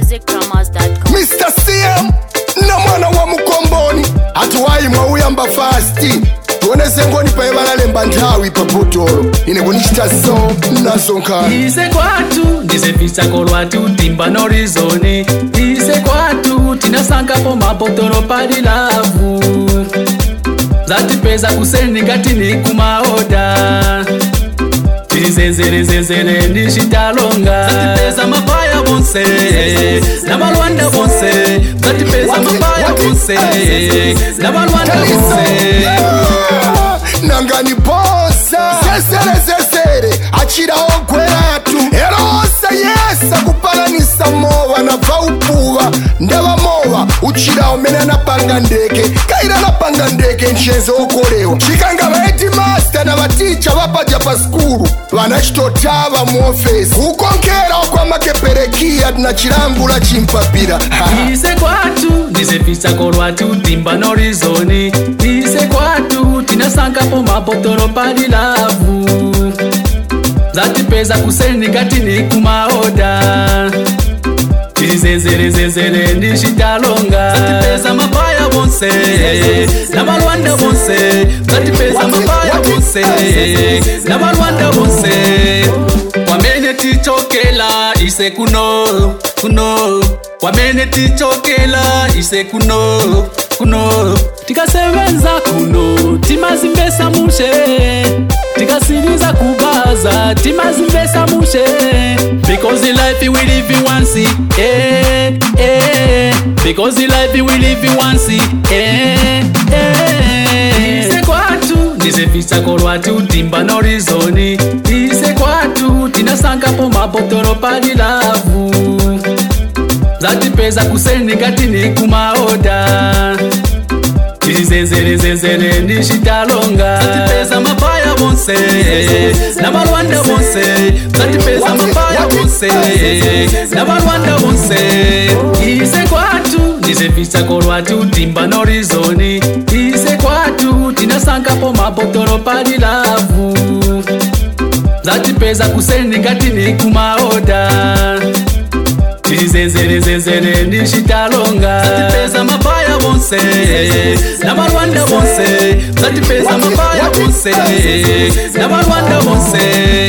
ckmusicpromos.com. Mr. CM na mwana wa mukomboni atuwayi mwauyamba fasti tuonese ngoni paye valalemba nthawi pa botolo ine kunichita so nasonkana ise kwatu ndisepisa lwatu timba norizoni ise kwatu tinasangapo mabotolo pali lavu zatipeza kuseni ngati ni kumaoda tizenzerezenzere ndicitalonga zatipeza mabaya bonse na balwanda bonse zatipeza mabaya bonse na balwanda bonse nangani bosa sesere sesere achirawo gweratu erosa yesa kupalanisa mowa nabva upuva ndava mowa uchirawo mene anapanga ndeke kaira anapanga ndeke nchenze okolewa chikanga vaiti masta na vaticha vapadya pa skulu vana chitotava muofesi kukonkera kwamakeperekiya na chilangula chimpapira ise kwatu ndisepisa lwatu timba norizoni ise kwatu tinasangapo mabotolo pali lavu zatipeza kuseni ngati ni kumaoda tizenzerezenzere ndicitalonga zatipeza mabaya bonse na balwanda bonse zatipeza mabaya bonse na balwanda bonse kwamene tichokela ise kuno kuno kwamene tichokela ise kuno kuno tikasebenza kuno timazimbesa mushe tikasiriza kubaza timazimbesa mushe because the life we live in once eh eh because the life we live in once eh eh ise kwatu ndisepisa lwatu timba norizoni ise kwatu tinasangapo mabotolo pali lavu zatipeza kuseni ngati ni kumaoda tizenzerezenzere ndicitalonga zatipeza mabaya bonse na balwanda bonse zatipeza mabaya bonse na balwanda bonse ise kwatu ndisepisa lwatu timba norizoni ise kwatu tinasangapo mabotolo pali lavu zatipeza kuseni ngati ni kumaoda tizenzerezenzere ndicitalonga zatipeza mabaya bonse na balwanda bonse zatipeza mabaya bonse na balwanda bonse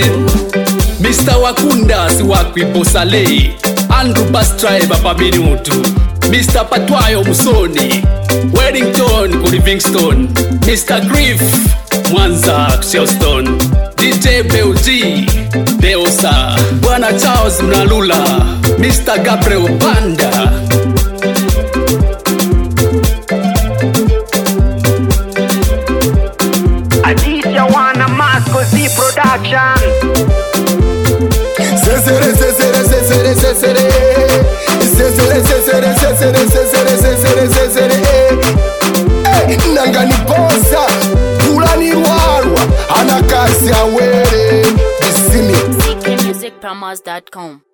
mr wakunda siwakwibosalei andrew bastribe paminutu mr patwayo musoni wellington ku livingston mr grief mwanza shelston dj belg deosa bwana charles mnalula mr gabriel banda Adisha wana Masco Z Production. sesere sesere sesere sesere sesere sesere sesere sesere sesere sesere Eh, nangani bosa kulanirwarwa anakasi awere bisimi ckmusicpromos.com.